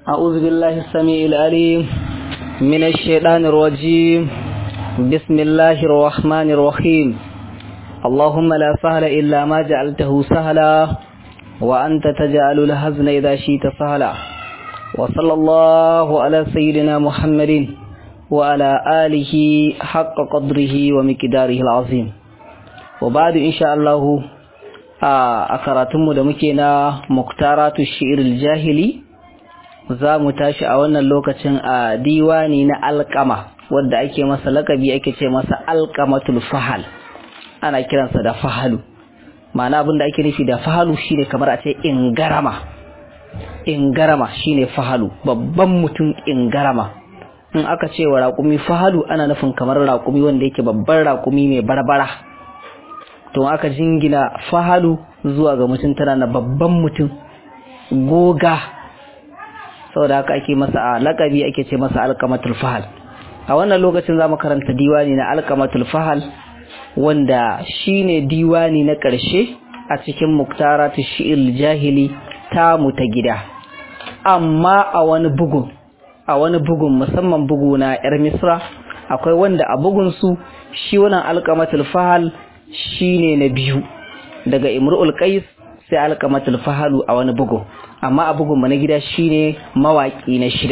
أعوذ بالله السميع العليم من الشيطان الرجيم بسم الله الرحمن الرحيم اللهم لا سهل إلا ما جعلته سهلا وأنت تجعل الحزن إذا شئت سهلا وصلى الله على سيدنا محمد وعلى آله حق قدره ومقداره العظيم وبعد إن شاء الله a karatunmu da muke na muktaratu shi'iril jahili za mu tashi a wannan lokacin a diwani na alkama wadda ake masa lakabi ake ce masa alkamatul fahal ana kiransa da fahalu ma'ana abin da ake nufi da fahalu shine kamar a ce ingarama ingarama shine fahalu babban mutum ingarama in aka ce wa raƙumi fahalu ana nufin kamar raƙumi wanda yake babban raƙumi mai barbara to aka jingina fahalu zuwa ga mutum tana na babban mutum goga saboda haka ake masa a lakabi ake ce masa alkamatul fahal a wannan lokacin za mu karanta diwani na alkamatul fahal wanda shine diwani na ƙarshe a cikin muktaratu shi'il jahili tamu ta gida amma a wani bugun a wani bugun musamman bugu na yar misra akwai wanda a bugun su shi wannan alkamatul fahal shine na biyu daga imru'ul qais sai alqamatul fahalu a wani bugu amma a bugun na gida shine mawaki na shida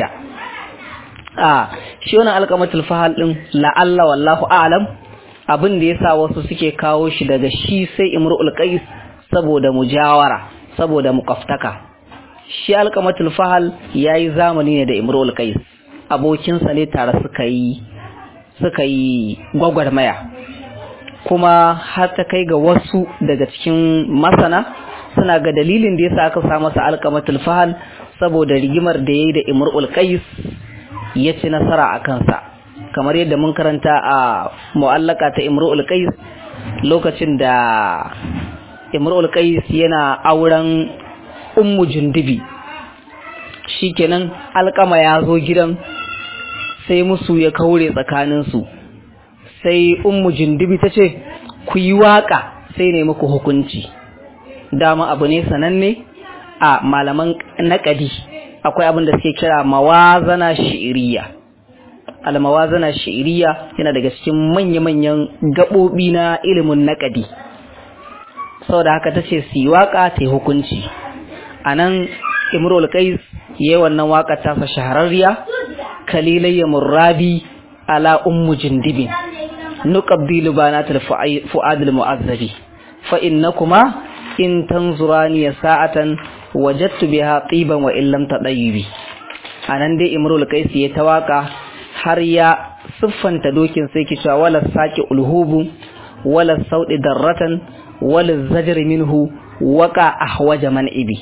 a shi wannan alqamatul fahal din la'alla wallahu a'lam abin da yasa wasu suke kawo shi daga shi sai imru'ul qais saboda mujawara saboda muqaftaka shi alqamatul fahal yayi zamani ne da imru'ul qais abokinsa ne tare suka yi suka yi gwagwarmaya kuma har ta kai ga wasu daga cikin masana suna ga dalilin da yasa aka sa masa alqamatul fahal saboda rigimar da yayi da imrul qais ya ci nasara a kansa kamar yadda mun karanta a mu'allaka ta imrul qais lokacin da imrul qais yana auren ummu jundubi shikenan alkama ya zo gidan sai musu ya kaure tsakaninsu sai ummu jindibi ta ce ku yi waka sai ne muku hukunci dama abu ne sananne a malaman naƙadi akwai abin da suke kira mawazana shi'iriya almawazana shi'iriya yana daga cikin manya-manyan gaɓoɓi na ilimin naƙadi saboda haka ta ce su yi waka ta yi hukunci a nan imrul qais yayi wannan waka tasa shahararriya kalilayya murrabi ala ummu jindibin نقبل بنات الفؤاد المعذب فإنكما إن تنظراني ساعة وجدت بها طيبا وإن لم تطيبي anan dai imrul kaisi ya tawaka har ya siffanta dokin sai kisha wala saki ulhubu wala saudi darratan wala zajr minhu waka ahwaja man ibi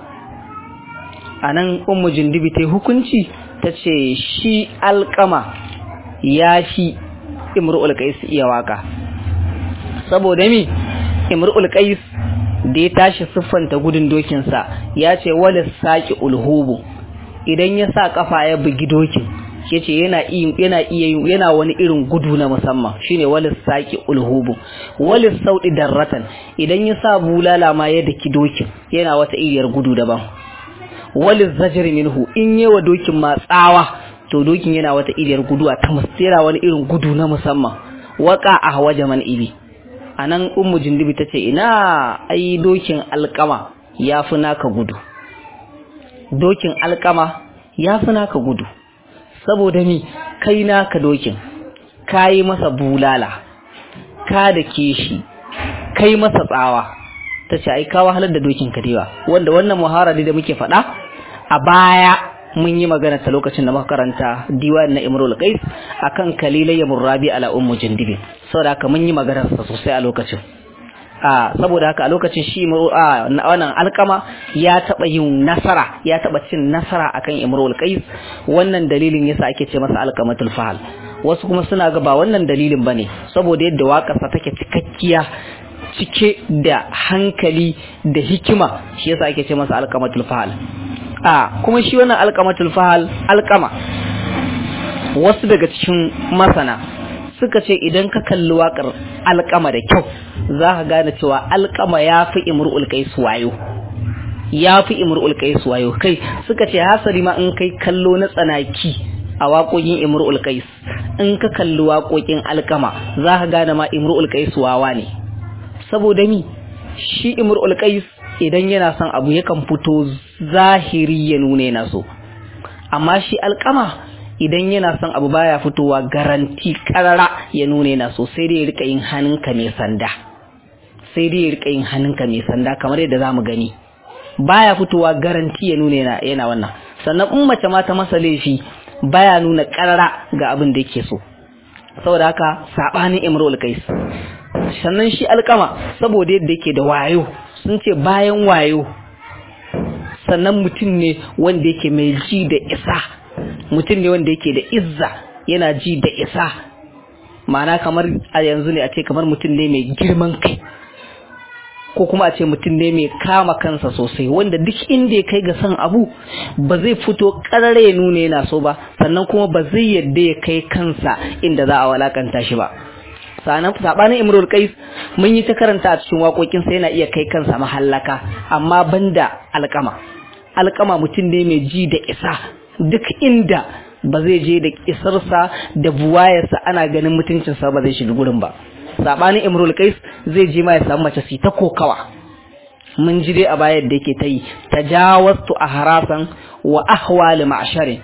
anan ummu jindibi ta hukunci tace shi alqama ya shi imru'ul qais iya waka saboda mi imru'ul qais da ya tashi siffanta gudun dokin sa ya ce wala saqi ulhubu idan ya sa kafa ya bugi dokin yace yana yana iya yana wani irin gudu na musamman shine wala saqi ulhubu wala saudi darratan idan ya sa bulala ma ya daki dokin yana wata iriyar gudu daban wala zajr minhu in yawa dokin ma tsawa to dokin yana wata iriyar guduwa ta mustera wani irin gudu na musamman waka a waje man ibi anan ummu jindibi tace ina ai dokin alkama yafi naka gudu dokin alkama yafi naka gudu saboda ni kai naka dokin kai masa bulala ka da keshi kai masa tsawa tace ai ka wahalar da dokin ka dewa wanda wannan muharari da muke faɗa a baya mun yi magana ta lokacin da muka karanta diwan na Imrul Qais akan kalilayya murrabi ala ummu jindibi saboda haka mun yi magana sa sosai a lokacin a saboda haka a lokacin shi a wannan alkama ya taba yin nasara ya taba cin nasara akan Imrul Qais wannan dalilin yasa ake ce masa alkamatul fahal wasu kuma suna ga ba wannan dalilin bane saboda yadda waƙarsa take cikakkiya cike da hankali da hikima shi yasa ake ce masa alkamatul fahal a kuma shi wannan alkamatul fahal alkama wasu daga cikin masana suka ce idan ka kalli waƙar alkama da kyau za ka gane cewa alkama ya fi imru'ul qais wayo ya fi imrul qais wayo kai suka ce hasari ma in kai kallo na tsanaki a waƙoƙin imrul qais in ka kalli waƙoƙin alkama za ka gane ma imrul qais wawa ne saboda mi shi imrul qais idan yana son abu yakan fito zahiri ya nuna yana so amma shi alkama idan yana son abu baya fitowa garanti karara ya nuna yana so sai dai ya rika yin hannunka mai sanda sai dai ya rika yin hannunka mai sanda kamar yadda zamu gani baya fitowa garanti ya nuna yana, yana wannan sannan in mace ma ta masa laifi baya nuna karara ga abin da yake so saboda haka sabanin imrul kais sannan shi alkama saboda yadda yake da wayo sun ce bayan wayo sannan mutum ne wanda yake mai ji da isa mutum ne wanda yake da izza yana ji da isa ma'ana kamar a yanzu ne a ce kamar mutum ne mai girman kai ko kuma a ce mutum ne mai kama kansa sosai wanda duk inda ya kai ga son abu ba zai fito karare ya nuna yana so ba sannan kuma ba zai yadda ya kai kansa inda za a walakanta shi ba sanan sabanin imrul qais mun yi ta karanta a cikin waƙoƙin sa yana iya kai kansa mahallaka amma banda alƙama alƙama mutum ne mai ji da isa duk inda ba zai je da isarsa da buwayarsa ana ganin mutuncinsa ba zai shiga gurin ba sabanin imrul qais zai je ma ya samu mace su ta kokawa mun ji dai a bayan da yake ta yi tajawastu ahrasan wa ahwal ma'sharin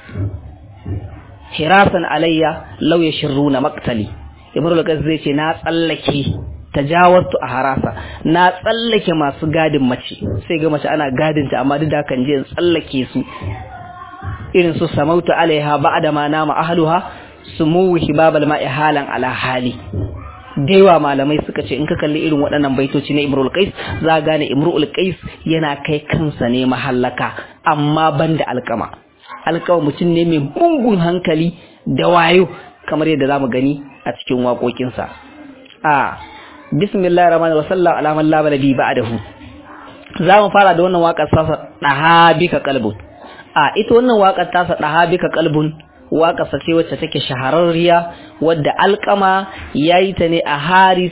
hirasan alayya law yashuruna maqtali imrul qais zai ce na tsallake tajawaztu a harasa na tsallake masu gadin mace sai ga mace ana gadinta amma duk da kan je tsallake su irin su samautu alaiha ba'da ma nama ahluha sumuhu hibabal ma'i halan ala hali daiwa malamai suka ce in ka kalli irin waɗannan baitoci na imrul qais za gane imrul qais yana kai kansa ne mahallaka amma banda alkama alkama mutum ne mai gungun hankali da wayo kamar yadda zamu gani a cikin waƙoƙinsa a bismillahir rahmanir rahim sallallahu ala man la nabi ba'dahu za mu fara da wannan waƙar sasa dahabika qalbun a ita wannan waƙar tasa dahabika qalbun waƙar sa ce wacce take shahararriya wadda alƙama yayi ta ne a Haris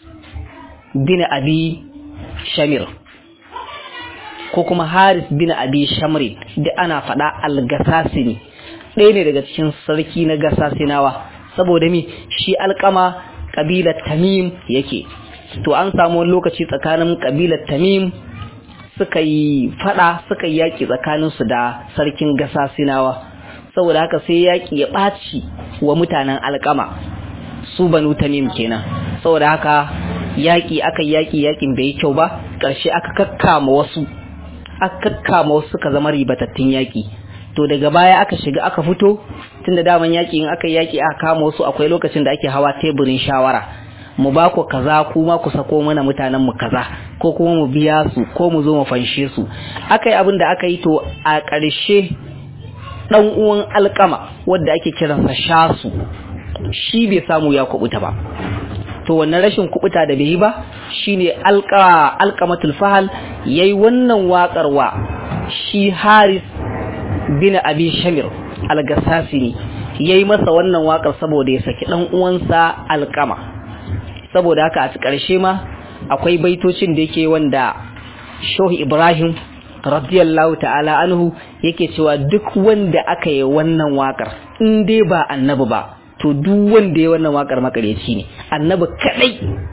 bin Abi Shamir ko kuma Haris bin Abi Shamri da ana faɗa al-Gasasini ɗaya ne daga cikin sarki na Gasasinawa saboda mi shi alƙama kabilar tamim yake to an samu wani lokaci tsakanin kabilar tamim suka yi fada suka yi yaki tsakanin su da sarkin gasa sinawa saboda haka sai yaki ya ɓaci wa mutanen alkama su banu tamim kenan saboda haka yaki aka yaki yakin bai yi kyau ba ƙarshe aka kakkama wasu aka kakkama wasu suka zama ribatattun yaki to daga baya aka shiga aka fito tunda daman yaki in aka yaki aka kama wasu akwai lokacin da ake hawa teburin shawara mu ba ku kaza kuma ku sako mana mutanen mu kaza ko kuma mu biya su ko mu zo mu fanshe su aka yi abin da aka yi to a ƙarshe dan uwan alkama wanda ake kiransa shasu shi bai samu ya kubuta ba to wannan rashin kubuta da bai yi ba shine alqa alqamatul fahal yayi wannan waƙar wa shi Haris bin Abi Shamir al-Gassasini yayi masa wannan waƙar saboda ya saki dan uwansa alqama saboda haka a ƙarshe ma akwai baitocin da yake wanda Shehu Ibrahim radiyallahu ta'ala anhu yake cewa duk wanda aka yi wannan waƙar in dai ba annabi ba to duk wanda ya wannan waƙar makareci ne annabi kadai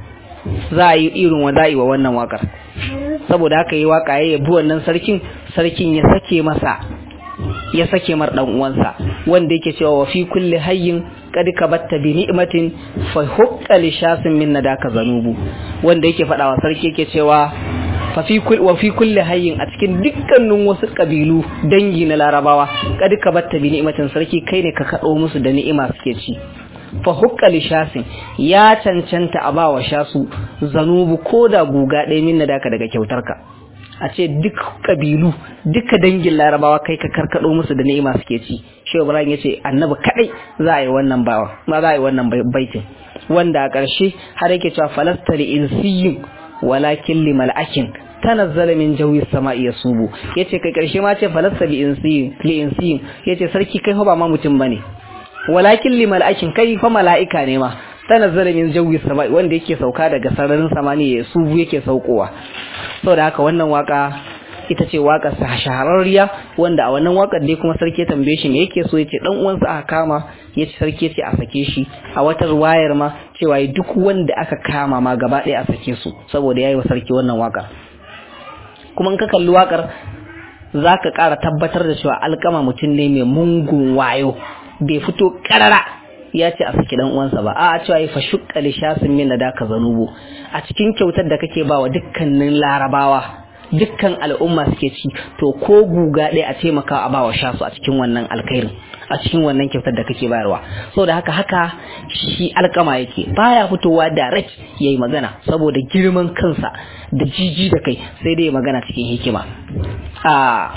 za a yi irin wa za wa wannan waƙar saboda haka yi waƙa ya yabi wannan sarkin sarkin ya sake masa ya sake mar dan uwansa wanda yake cewa wa fi kulli hayyin qad kabatta bi ni'matin fa hukka li shasin min nadaka zanubu wanda yake faɗa wa sarki yake cewa fa fi kulli wa fi kulli hayyin a cikin dukkanin wasu kabilu dangi na larabawa qad kabatta bi ni'matin sarki kai ne ka kado musu da ni'ima suke ci fa hukka li shasin ya cancanta a bawa shasu zanubu koda guga ɗaya min nadaka daga kyautarka a ce duk kabilu duka dangin larabawa kai ka karkado musu da ni'ima suke ci shehu ibrahim ya ce annabi kadai za a yi wannan bawa ma za a yi wannan baitin wanda a ƙarshe har yake cewa falasta li insiyin walakin li mal'akin tanazzala min jawi sama'i yasubu yace kai ƙarshe ma ce falasta li insiyin li insiyin yace sarki kai fa ba ma mutum bane walakin li mal'akin kai fa mala'ika ne ma tanazzala min jawi sama'i wanda yake sauka daga sararin samaniya yasubu yake saukowa saboda haka wannan waka ita ce waƙar sa shahararriya wanda a wannan waƙar dai kuma sarki ya tambaye shi me yake so yace dan uwansa aka kama yace sarki ce a sake shi a wata ruwayar ma cewa duk wanda aka kama ma gaba ɗaya a sake su saboda yayi wa sarki wannan waƙar kuma in ka kalli waƙar zaka ƙara tabbatar da cewa alƙama mutum ne mai mungun wayo bai fito ƙarara ya ce a saki dan uwansa ba a cewa yi fashukka li shasin min da ka zanubu a cikin kyautar da kake bawa dukkanin larabawa dukkan al'umma suke ci to ko guga ɗaya a taimaka a bawa shasu a cikin wannan alkhairin a cikin wannan kyautar da kake bayarwa saboda haka haka shi alkama yake baya fitowa direct yayi magana saboda girman kansa da jiji da kai sai dai magana cikin hikima a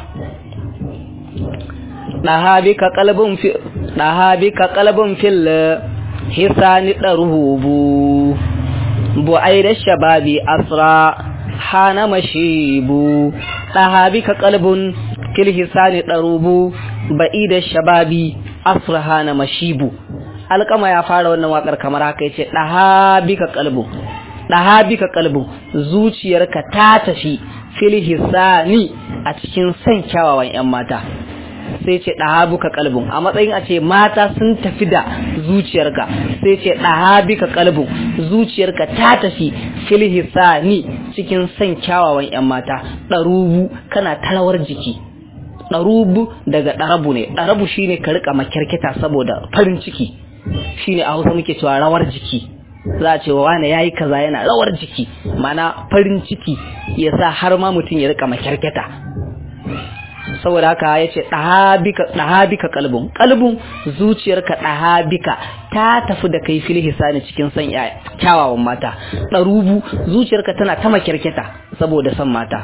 ɗahabika kalbin fi ɗahabika kalbin fil hisani ɗarubu bu da shababi asra hana mashibu ɗahabika kalbin fil hisani ɗarubu ba'i da shababi asra hana mashibu alƙama ya fara wannan waƙar kamar haka ya ce ɗahabika kalbin ɗahabika kalbin zuciyarka ta tafi fil hisani a cikin son kyawawan 'yan mata sai ce ɗahabuka kalbin a matsayin a ce mata sun tafi da zuciyarka sai ce ɗahabika kalbin zuciyarka ta tafi filhisani cikin son kyawawan 'yan mata ɗarubu kana tarawar jiki ɗarubu daga ɗarabu ne ɗarabu shine ka riƙa makyarketa saboda farin ciki shine a hausa muke cewa rawar jiki za a ce wa wane yayi kaza yana rawar jiki mana farin ciki ya sa har ma mutum ya riƙa makyarketa saboda haka ya ce ɗahabika kalbin kalbin zuciyarka ɗahabika ta tafi da kai fil hisani cikin son kyawawan mata ɗarubu zuciyarka tana ta makyarketa saboda son mata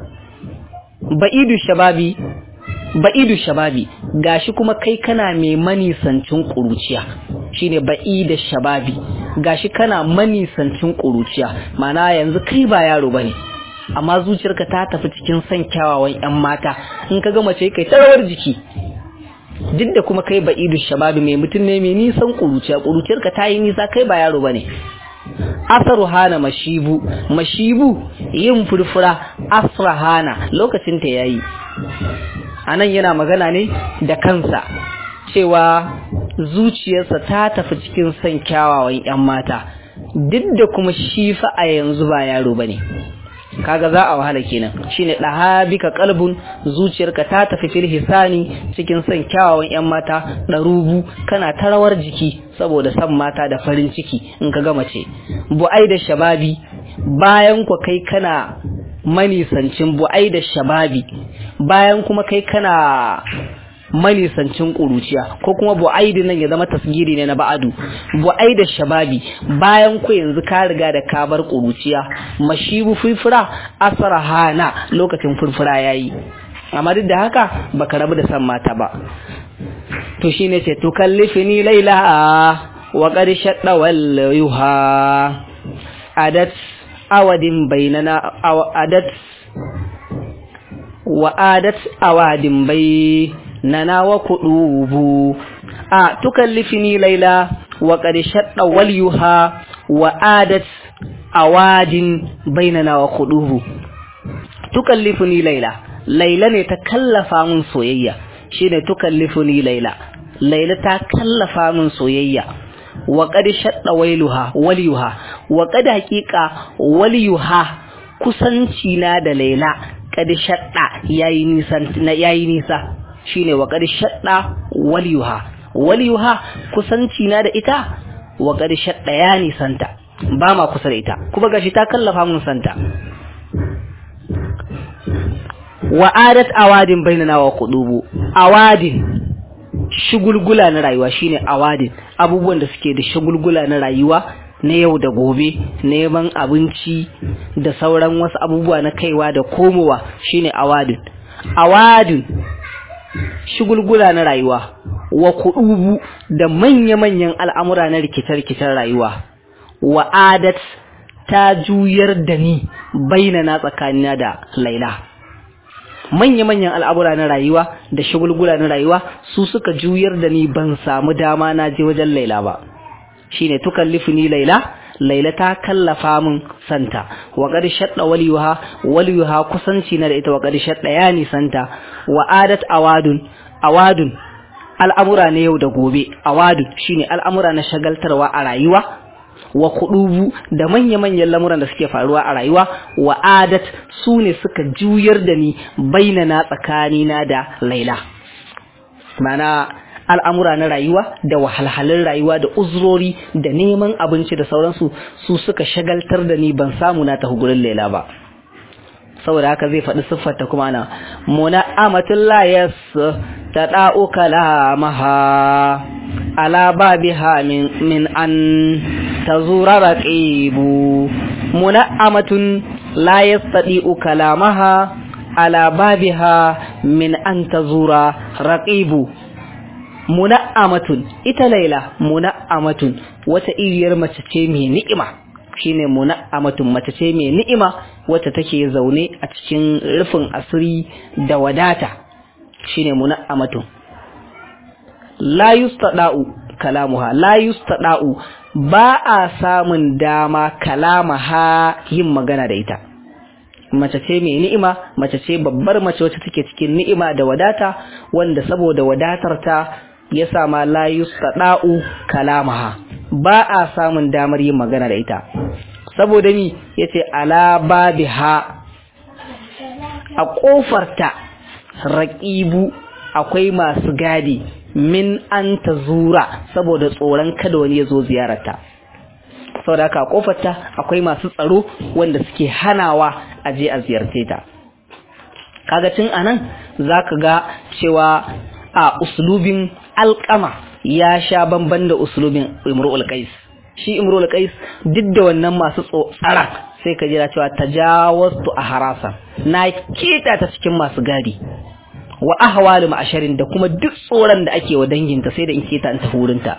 ba'idu shababi ba'idu shababi gashi kuma kai kana mai manisancin ƙuruciya shine ba'idu shababi gashi kana manisancin ƙuruciya mana yanzu kai ba yaro bane amma zuciyarka ta tafi cikin son kyawawan 'yan mata in ka ga mace kai tarawar jiki duk da kuma kai ba idu shababi mai mutum ne mai nisan kuruciya kuruciyarka ta yi nisa kai ba yaro bane asaru hana mashibu mashibu yin furfura asra hana lokacin ta yayi anan yana magana ne da kansa cewa zuciyarsa ta tafi cikin son kyawawan 'yan mata duk da kuma shi fa a yanzu ba yaro bane kaga za a wahala kenan shine dahabika qalbun zuciyarka ta tafi fil hisani cikin son kyawawan yan mata darubu kana tarawar jiki saboda san mata da farin ciki in ka ga mace bu'ai da shababi bayan ku kai kana manisancin bu'ai da shababi bayan kuma kai kana manisancin ƙuruciya ko kuma bu'aidi nan ya zama tasgiri ne na ba'adu bu'aida shababi bayan ku yanzu ka riga da ka bar ƙuruciya mashibu furfura asara hana lokacin furfura yayi amma duk da haka baka rabu da san mata ba to shine ce to kallifini laila wa qad shadda wal yuha adat awadin bainana adat wa adat awadin bai nana wa kudubu a tukallifini laila wa qad shadda walyuha wa adat awadin bainana wa kudubu tukallifuni laila laila ne ta kallafa min soyayya shine tukallifuni laila laila ta kallafa min soyayya wa qad shadda wailuha walyuha wa qad haqiqa walyuha kusanci na da laila qad shadda yayi nisan yayi nisa shine wa qad shadda waliyuha waliyuha kusanci na da ita wa qad shadda ya nisanta ba ma kusa da ita kuma gashi ta kallafa mun santa wa adat awadin bainana wa qudubu awadin shugulgula na rayuwa shine awadin abubuwan da suke da shugulgula na rayuwa na yau da gobe neman abinci da sauran wasu abubuwa na kaiwa da komowa shine awadin awadin shugulgula na rayuwa wa kudubu da manya-manyan al'amura na rikice-rikicen rayuwa wa adat ta juyar da ni bainana tsakanina da laila manya-manyan al'amura na rayuwa da shugulgula na rayuwa su suka juyar da ni ban samu dama na je wajen laila ba shine tukallifuni laila laila ta kallafa min santa wa qad shadda waliyuha waliyuha kusanci na da ita wa qad shadda yani santa wa adat awadun awadun al'amura ne yau da gobe awadun shine al'amura na shagaltarwa a rayuwa wa kudubu da manya-manyan lamuran da suke faruwa a rayuwa wa adat su ne suka juyar da ni bainana tsakanina da laila mana al'amura na rayuwa da wahalhalun rayuwa da uzurori da neman abinci da sauransu su suka shagaltar da ni ban samu na tafi gurin laila ba saboda haka zai faɗi siffarta kuma na muna amatul layas ta ɗa'u kalamaha ala babiha min min an tazura raqibu muna amatun la yastati'u kalamaha ala babiha min an tazura raqibu muna'amatun ita laila muna'amatun wata iriyar mace ce mai ni'ima shine muna'amatun mace ce mai ni'ima wacce take zaune a cikin rufin asiri da wadata shine muna'amatun la yustada'u kalamuha la yustada'u ba a samun dama kalamaha yin magana da ita mace ce mai ni'ima mace ce babbar mace wacce take cikin ni'ima da wadata wanda saboda wadatar ta ya sama la yustada'u kalamaha ba a samun damar yin magana da ita saboda mi yace ala babiha a kofarta raqibu akwai masu gadi min an zura saboda tsoron kada wani ya zo ziyararta saboda haka kofarta akwai masu tsaro wanda suke hanawa a je a ziyarce ta kaga tun anan zaka ga cewa a uslubin alƙama ya sha bamban da uslubin imru'ul qais shi imru'ul qais duk da wannan masu tsara sai ka jira cewa tajawastu a harasa na keta ta cikin masu gadi wa ahwalu ma'asharin da kuma duk tsoron da ake wa danginta sai da in keta in tafi wurinta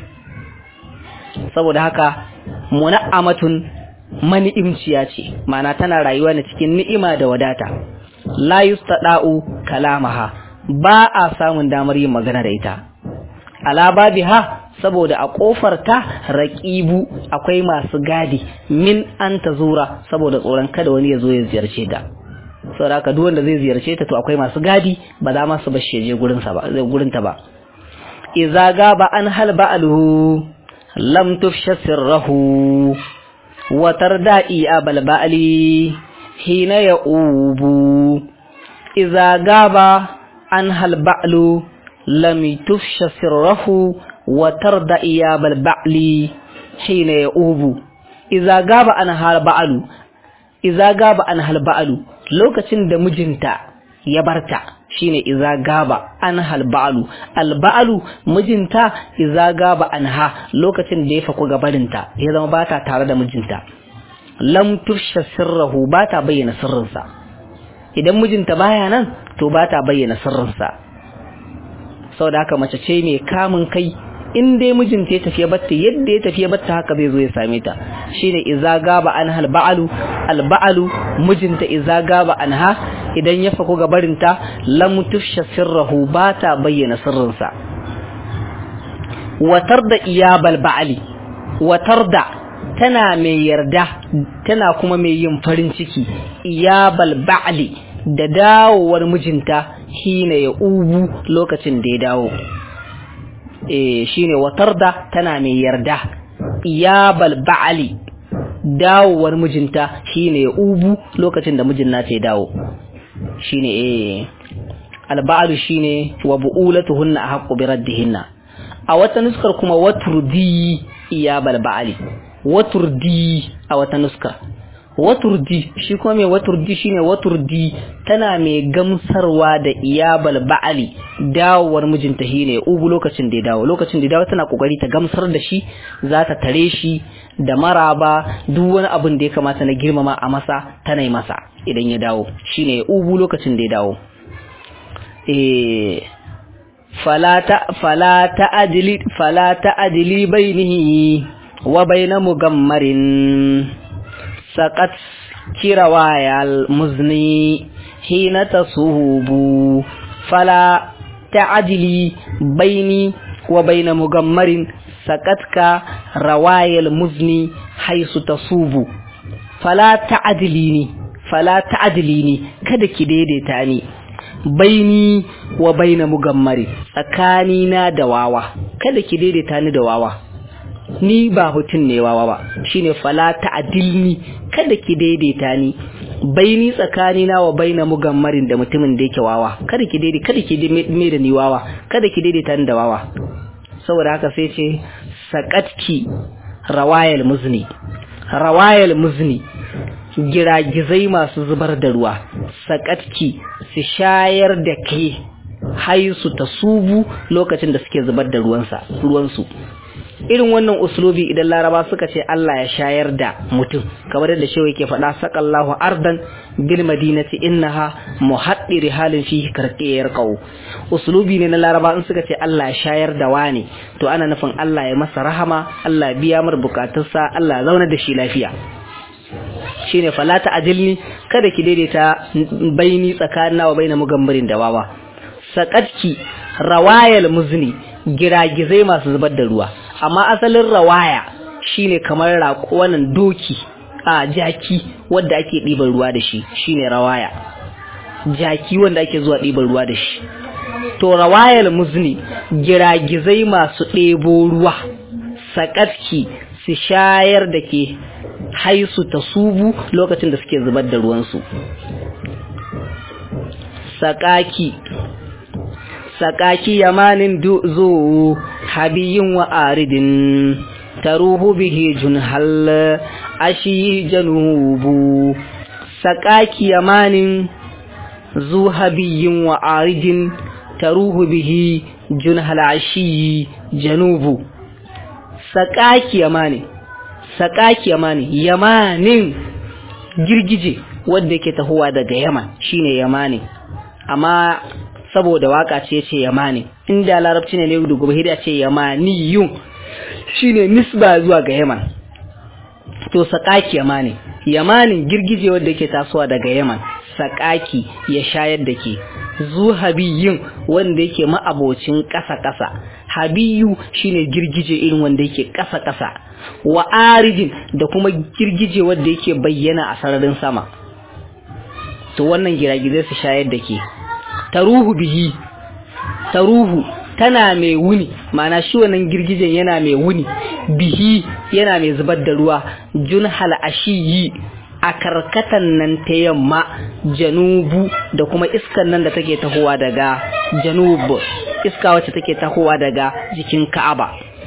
saboda haka muna'amatun mani'imciya ce ma'ana tana rayuwa ne cikin ni'ima da wadata la yustada'u kalamaha ba a samun damar yin magana da ita ala babiha saboda a kofar ta raqibu akwai masu gadi min an zura saboda tsoron kada wani ya zo ya ziyarce ta saboda haka duk wanda zai ziyarce ta to akwai masu gadi ba za ma su bar shi je gurin sa ba gurin ta ba idza gaba an hal ba'aluhu lam tufsha sirrahu wa tarda'i abal ba'li hina ya'ubu idza gaba an hal ba'lu lam tufsha sirrahu wa tarda'i abal ba'li hina ya'ubu idza gaba an hal ba'lu idza gaba an hal ba'lu lokacin da mijinta ya barta shine iza gaba an halba'alu alba'alu mijinta iza gaba anha lokacin da ya faku gabarinta ya zama ba ta tare da mijinta lam tufsha sirrahu ba ta bayyana sirrinsa idan mijinta baya nan to ba ta bayyana sirrinsa saboda haka mace ce mai kamun kai in dai mijinta ya tafiya batta yadda ya tafiya batta haka zai zo ya same ta shine iza gaba an halba'alu alba'alu mijinta iza gaba anha idan ya fako gabarinta lam tufsha sirrahu ba ta bayyana sirrinsa watar da iyabal ba'ali watar da tana mai yarda tana kuma mai yin farin ciki iyabal ba'ali da dawowar mijinta hina ya ubu lokacin da ya dawo eh shine watar da tana mai yarda iyabal ba'ali dawowar mijinta shine ya ubu lokacin da mijin nata ya dawo shine eh alba'alu shine wa bu'ulatuhunna ahqqu bi raddihinna a wata nuskar kuma waturdi iyabal ba'ali waturdi a wata nuskar waturdi shi kuma mai waturdi shine waturdi tana mai gamsarwa da iyabal ba'ali dawowar mijinta shine ubu lokacin da ya dawo lokacin da ya dawo tana kokari ta gamsar da shi za ta tare shi da maraba duk wani abin da ya kamata na girmama a masa tana yi masa idan ya dawo shine ubu lokacin da ya dawo eh fala ta fala ta ajli fala ta ajli bainihi wa baina mugammarin saqat kirawayal muzni hina tasubu fala ta ajli baini wa baina mugammarin saqatka rawayal muzni haisu tasubu fala ta'dilini fala ta'dilini kada ki daidaita ni baini wa baina mugammari tsakani na da wawa kada ki daidaita ni da wawa ni ba mutum ne wawa ba shine fala ta'dilni kada ki daidaita ni baini tsakani na wa baina mugammarin da mutumin da yake wawa kada ki daidai kada ki me da ni wawa kada ki daidaita ni da wawa saboda haka sai ce saqatki rawayal muzni rawayal muzni giragizai masu zubar da ruwa sakatki su shayar da ke haisu ta subu lokacin da suke zubar da ruwansa ruwansu irin wannan uslubi idan laraba suka ce Allah ya shayar da mutum kamar yadda shewa yake faɗa saƙallahu ardan bil madinati innaha muhaddiri halin fi karqiyar qaw uslubi ne na laraba in suka ce Allah ya shayar da wani to ana nufin Allah ya masa rahama Allah ya biya mar bukatunsa Allah ya zauna da shi lafiya shine falata ajilni kada ki daidaita baini tsakanin wa baina mugambarin da wawa sakatki rawayal muzni giragizai masu zubar da ruwa amma asalin rawaya shine kamar raƙo wannan doki a jaki wanda ake ɗiban ruwa da shi shine rawaya jaki wanda ake zuwa ɗiban ruwa da shi to rawayal muzni giragizai masu ɗebo ruwa sakatki su shayar da ke haisu ta subu lokacin da suke zubar da ruwansu sakaki sakaki yamanin zo habiyin wa aridin taruhu bihi junhal ashi janubu sakaki yamanin zu habiyin wa aridin taruhu bihi junhal ashi janubu sakaki yamanin sakaki yamani yamanin girgije wanda yake tahowa daga yaman shine yamani amma saboda waka ce ce yamani inda larabci ne ne da gobe hida ce yamaniyun shine nisba zuwa ga yaman to sakaki yamani yamanin girgije wanda yake tasowa daga yaman sakaki ya shayar da ke zu habiyin wanda yake ma'abocin ƙasa-ƙasa habiyu shine girgije irin wanda yake ƙasa-ƙasa wa arijin da kuma girgije wanda yake bayyana a sararin sama to wannan giragizai su shayar da ke taruhu bihi taruhu tana mai wuni mana shi wannan girgijen yana mai wuni bihi yana mai zubar da ruwa junhal ashiyi a karkatan nan ta yamma janubu da kuma iskan nan da take tahowa daga janub iska wacce take tahowa daga jikin ka'aba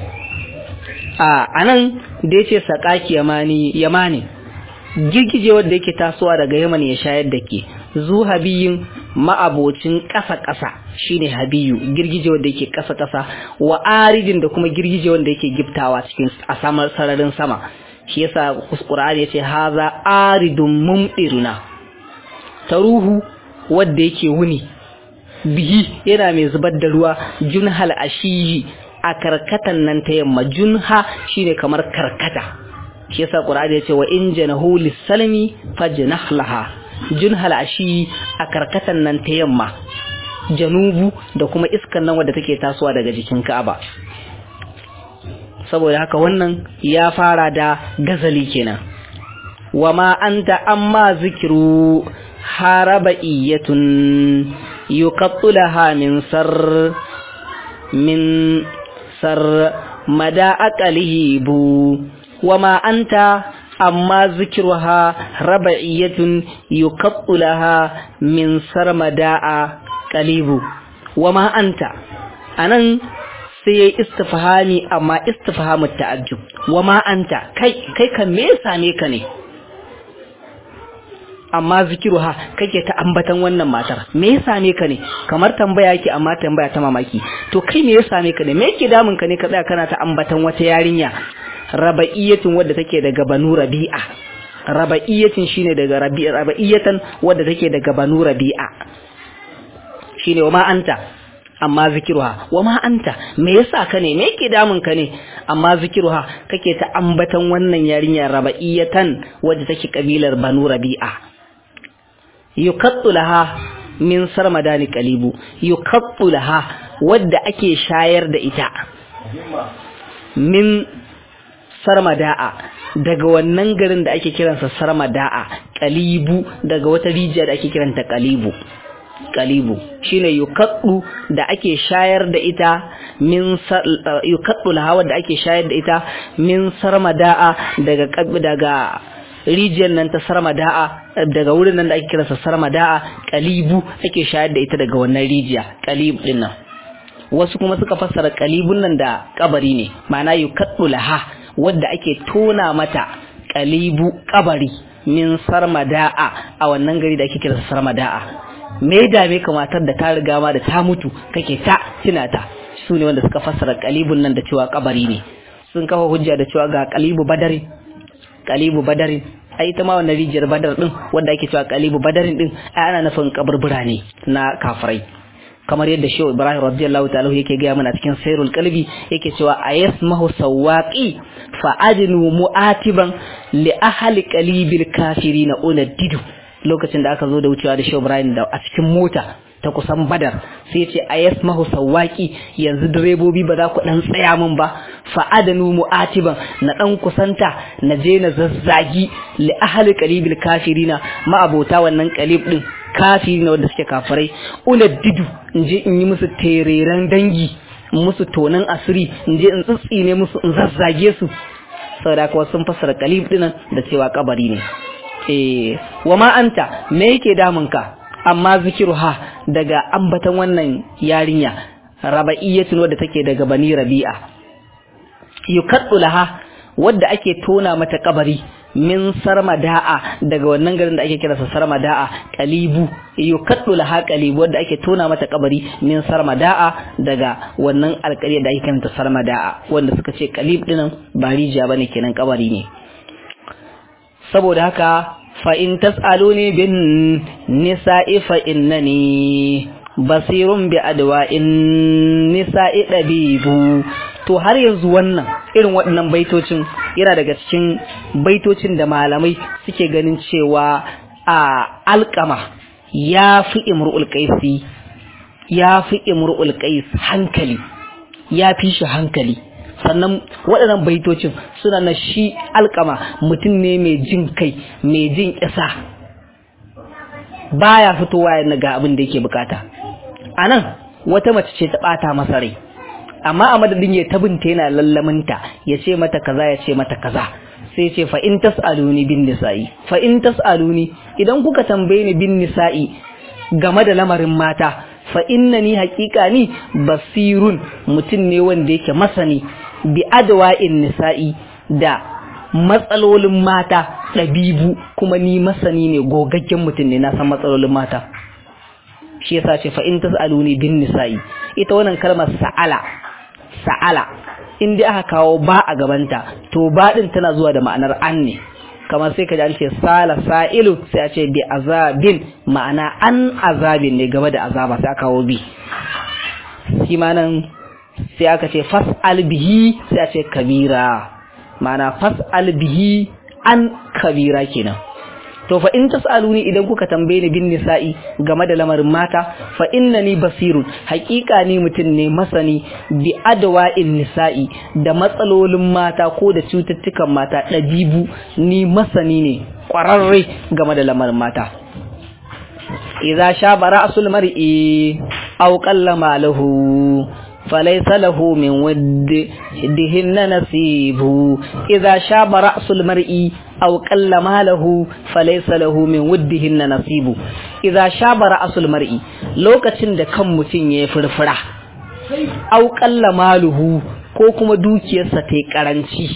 a anan da yace sakaki yamani yamani girgije wanda yake tasowa daga yaman ya shayar da ke zu habiyin ma'abocin ƙasa ƙasa shine habiyu girgije wanda yake ƙasa ƙasa wa aridin da kuma girgije wanda yake giftawa cikin a samar sararin sama shi yasa Qur'ani yace haza aridun mumdiruna taruhu wanda yake wuni bihi yana mai zubar da ruwa junhal ashiyi a karkatan nan ta yamma junha shine kamar karkata shi yasa Qur'ani yace wa in janahu lis-salmi fajnah laha junhal ashiyi a karkatan nan ta yamma janubu da kuma iskan nan wadda take tasowa daga jikin Ka'aba saboda haka wannan ya fara da gazali kenan wama anta amma zikiru haraba iyatun yuqattulaha min sar min sar mada aqalihi bu wama anta amma zikruha raba'iyatun yuqattulaha min sar mada'a qalibu wama anta anan sai yayi istifhami amma istifhamu ta'ajjub wama anta kai kai kan me same ka ne amma zikiruha kake ta ambatan wannan matar me ya same ka ne kamar tambaya yake amma tambaya ta mamaki to kai me ya same ka ne me yake damun ka ne ka tsaya kana ta ambatan wata yarinya raba'iyatin wadda take daga banu rabi'a raba'iyatin shine daga rabi'a raba'iyatan wadda take daga banu rabi'a shine wa ma anta amma zikiruha wa ma anta me yasa ka ne me yake damun ka ne amma zikiruha kake ta ambatan wannan yarinya raba'iyatan wadda take kabilar banu rabi'a yukattu laha min sarmadani qalibu yukattu laha wadda ake shayar da ita min sarmada'a daga wannan garin da ake kiransa sarmada'a kalibu daga wata rijiya da ake kiranta kalibu kalibu shine yukaddu da ake shayar da ita min yukaddu lahawa da ake shayar da ita min sarmada'a daga daga rijiyar nan ta sarmada'a daga wurin nan da ake kiransa sarmada'a kalibu ake shayar da ita daga wannan rijiya kalib din nan wasu kuma suka fassara kalibun nan da kabari ne ma'ana yukaddu laha wadda ake tona mata kalibu kabari min sarmada'a a wannan gari da ake kiransa sarmada'a me ya dame ka matar da ta riga ma da ta mutu kake ta tunata su ne wanda suka fassara kalibun nan da cewa kabari ne sun kafa hujja da cewa ga kalibu badarin kalibu badarin ai ita ma wannan rijiyar badar din wanda ake cewa kalibu badarin din ai ana nufin kaburbura ne na kafirai kamar yadda shehu ibrahim radiyallahu ta'ala yake gaya mana cikin sairul qalbi yake cewa ayasmahu sawaqi fa adnu mu'atiban li ahli qalibil kafirin unaddidu lokacin da aka zo da wucewa da shehu ibrahim da a cikin mota ta kusan badar sai ya ce ayasmahu sawaqi yanzu direbobi ba za ku dan tsaya min ba fa adnu mu'atiban na dan kusanta na je na zazzagi li ahli qalibil kafirina ma abota wannan qalib din kafiri na wanda suke kafirai didu in je in yi musu tereren dangi in musu tonan asiri in je in tsitsine musu in zazzage su saboda kuwa sun fassara kalib dinan da cewa kabari ne eh wa ma anta me yake damun ka amma zikiruha daga ambatan wannan yarinya raba'iyatun wadda take daga bani rabi'a yukaddu laha wadda ake tona mata kabari min sarmada'a daga wannan garin da ake kira sa sarmada'a qalibu yukaddu laha qalibu wadda ake tona mata kabari min sarmada'a daga wannan alƙarya da ake kiranta sarmada'a wanda suka ce qalib dinan ba rijiya bane kenan kabari ne saboda haka fa in tas'aluni bin nisa'i fa innani basirun bi adwa'in nisa'i dabibu to har yanzu wannan irin waɗannan baitocin yana daga cikin baitocin da malamai suke ganin cewa a alƙama ya fi imru'ul qaisi ya fi imru'ul qais hankali ya fi shi hankali sannan waɗannan baitocin suna na shi alƙama mutum ne mai jin kai mai jin ƙisa baya fitowa ya ga abin da yake bukata a nan wata mace ce ta ɓata masa rai amma a madadin ya tabinta yana lallaminta ya ce mata kaza ya ce mata kaza sai ce fa in tas'aluni bin nisa'i fa in tas'aluni idan kuka tambaye ni bin nisa'i game da lamarin mata fa innani haƙiƙa ni basirun mutum ne wanda yake masani bi adwa'in nisa'i da matsalolin mata ɗabibu kuma ni masani ne gogaggen mutum ne na san matsalolin mata shi yasa ce fa in tas'aluni bin nisa'i ita wannan kalmar sa'ala sa'ala in dai aka kawo ba a gabanta to ba din tana zuwa da ma'anar an ne kamar sai ka ji an ce sala sa'ilu sai a ce bi azabin ma'ana an azabin ne gaba da azaba sai aka kawo bi shi ma nan sai aka ce fas'al bihi sai a ce kabira ma'ana fas'al bihi an kabira kenan to fa in tasaluni idan kuka tambaye ni bin nisa'i game da lamarin mata fa innani basirun haƙiƙa ni mutum ne masani bi adwa'in nisa'i da matsalolin mata ko da cututtukan mata ɗabibu ni masani ne ƙwararre game da lamarin mata idza shaba ra'sul mar'i aw qalla malahu فليس له من ودهن نصيب إذا شاب رأس المرء أو قل ماله فليس له من ودهن نصيب إذا شاب رأس المرء لو كتن da kan mutum ya furfura au qalla maluhu ko kuma dukiyarsa ta karanci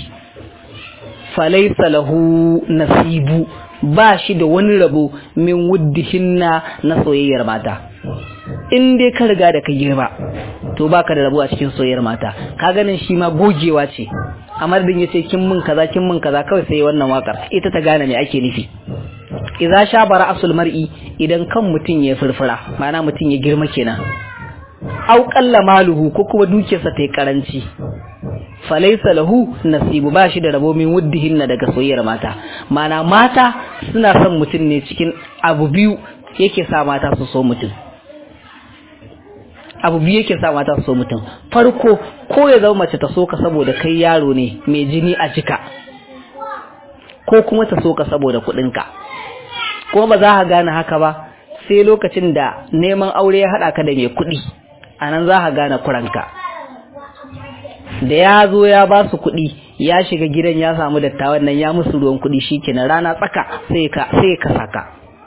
falaisa lahu nasibu ba shi da wani rabo min wuddihinna na soyayyar mata in dai ka riga da ka girma to baka da rabo a cikin soyayyar mata ka ganin shi ma gogewa ce amma din yace kin mun kaza kin mun kaza kawai sai wannan wakar ita ta gane me ake nufi idza shabara asul mar'i idan kan mutun ya furfura ma'ana mutun ya girma kenan au qalla maluhu ko kuma dukiyarsa ta yi karanci falaisa lahu nasibu ba shi da rabo min wuddihinna daga soyayyar mata ma'ana mata suna son mutum ne cikin abu biyu yake sa mata su so mutum abu biyu yake sa mata su so mutum farko ko ya zama mace ta so ka saboda kai yaro ne mai jini a jika ko kuma ta so ka saboda kuɗinka kuma ba za ka gane haka ba sai lokacin da neman aure ya haɗa ka da mai kuɗi a nan za ka gane kuranka da ya zo ya ba su kuɗi ya shiga gidan ya samu dattawan nan ya musu ruwan kuɗi shikenan rana tsaka sai ka sai ka saka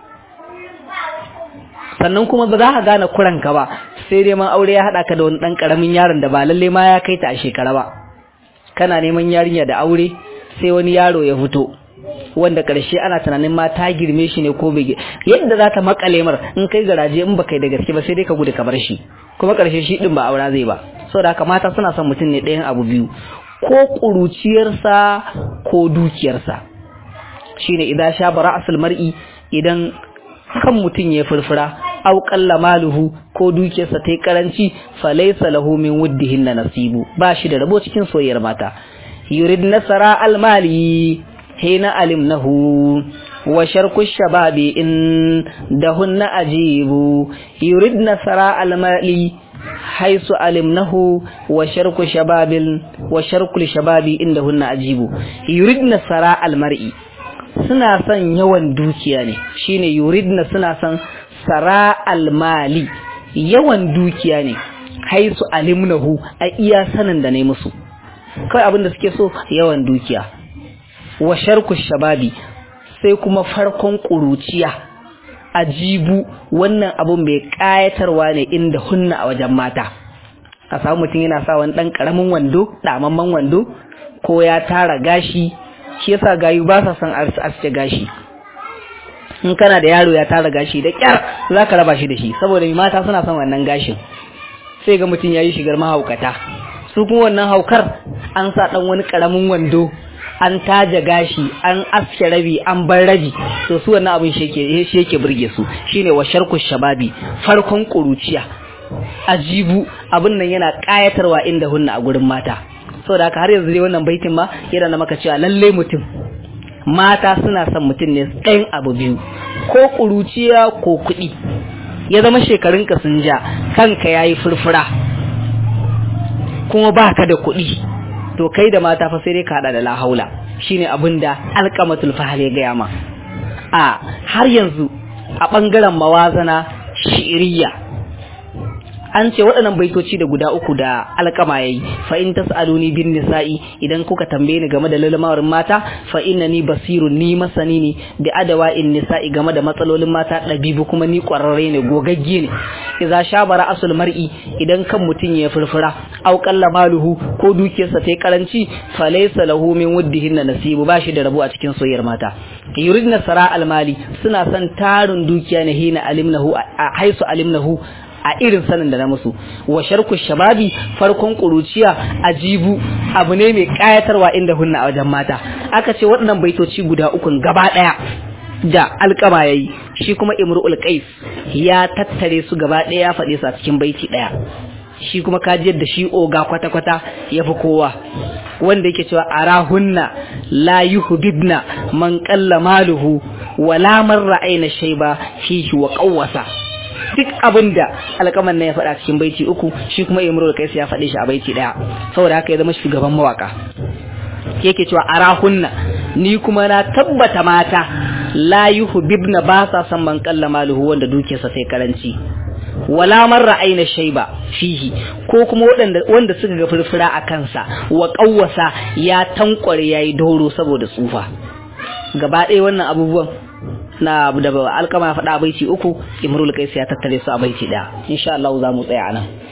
sannan kuma ba za ka gane kuranka ba sai dai man aure ya haɗa ka da wani ɗan ƙaramin yaron da ba lalle ma ya kai ta a shekara ba kana neman yarinya da aure sai wani yaro ya fito wanda ƙarshe ana tunanin ma ta girme shi ne ko bai yadda za ta makale mar in kai garaje in ba kai da gaske ba sai dai ka gudu ka bar shi kuma ƙarshe shi ɗin ba aura zai ba saboda haka mata suna son mutum ne ɗayan abu biyu ko ƙuruciyarsa ko dukiyarsa shine idan sha bara asul mar'i idan kan mutum ya furfura aw qalla maluhu ko dukiyarsa ta karanci falaysa lahu min wuddihin nasibu ba shi da rabo cikin soyayyar mata yurid nasara almali hina alimnahu wa sharku shababi in dahunna ajibu yurid nasara almali haisu alimnahu wa sharku shababil wa sharku shababi indahunna ajibu yurid nasara almar'i suna son yawan dukiya ne shine yuridna suna son sara almali yawan dukiya ne haisu alimnahu a iya sanin da ne musu kawai abin da suke so yawan dukiya wa sharku shababi sai kuma farkon ƙuruciya ajibu wannan abun mai ƙayatarwa ne inda hunna a wajen mata ka samu mutum yana sa wani ɗan ƙaramin wando ɗamamman wando ko ya tara gashi shi yasa gayu ba sa son aske gashi in kana da yaro ya tara gashi da kyar za ka raba shi da shi saboda mata suna son wannan gashin sai ga mutum ya yi shigar mahaukata su kuma wannan haukar an sa ɗan wani ƙaramin wando an taja gashi an aske rabi an bar rabi to su wannan abin shi yake burge su shine wa sharku shababi farkon ƙuruciya ajibu abin nan yana ƙayatarwa inda hunna a gurin mata saboda haka har yanzu dai wannan baitin ma yana na maka cewa lalle mutum mata suna son mutum ne ɗayan abu biyu ko ƙuruciya ko kuɗi ya zama shekarunka sun ja kanka ya yi furfura kuma baka da kuɗi to kai da mata fa sai dai ka haɗa da lahaula shine abin da alƙamatul fahal ya gaya ma a har yanzu a ɓangaren mawazana shi'iriya an ce waɗannan baitoci da guda uku da alƙama yayi fa in tas'aluni bin nisa'i idan kuka tambaye ni game da lalmarin mata fa innani basirun ni masani ne da adawa in nisa'i game da matsalolin mata ɗabibu kuma ni ƙwararre ne gogagge ne idza shabara asul mar'i idan kan mutum ya furfura aw qalla maluhu ko dukiyarsa ta karanci fa laysa lahu min wuddihin nasibu bashi da rabo a cikin soyayyar mata yuridna sara almali suna son tarin dukiya ne hina alimnahu haisu alimnahu a irin sanin da na musu wa sharku shababi farkon kuruciya ajibu abu ne mai kayatarwa inda hunna a wajen mata aka ce waɗannan baitoci guda ukun gaba ɗaya da alƙama yayi shi kuma imru'ul qais ya tattare su gaba ɗaya ya faɗe su a cikin baiti ɗaya shi kuma kaji yadda shi oga kwata-kwata ya fi kowa wanda yake cewa arahunna la yuhibna man qalla maluhu wala man ra'ayna shayba fihi wa qawwasa duk abin da alƙaman nan ya faɗa cikin baiti uku shi kuma imru da kaisa ya faɗe shi a baiti ɗaya saboda haka ya zama shugaban mawaka yake cewa arahunna ni kuma na tabbata mata la yuhibna ba sa san man kalla maluhu wanda dukiyarsa sai karanci wala man ra'ayna shayba fihi ko kuma waɗanda wanda suka ga furfura a kansa wa qawwasa ya tankware yayi doro saboda tsufa gaba ɗaya wannan abubuwan na da alkama ya faɗa baiti uku imrul kaisi ya tattare su a baiti ɗaya insha Allah za mu tsaya anan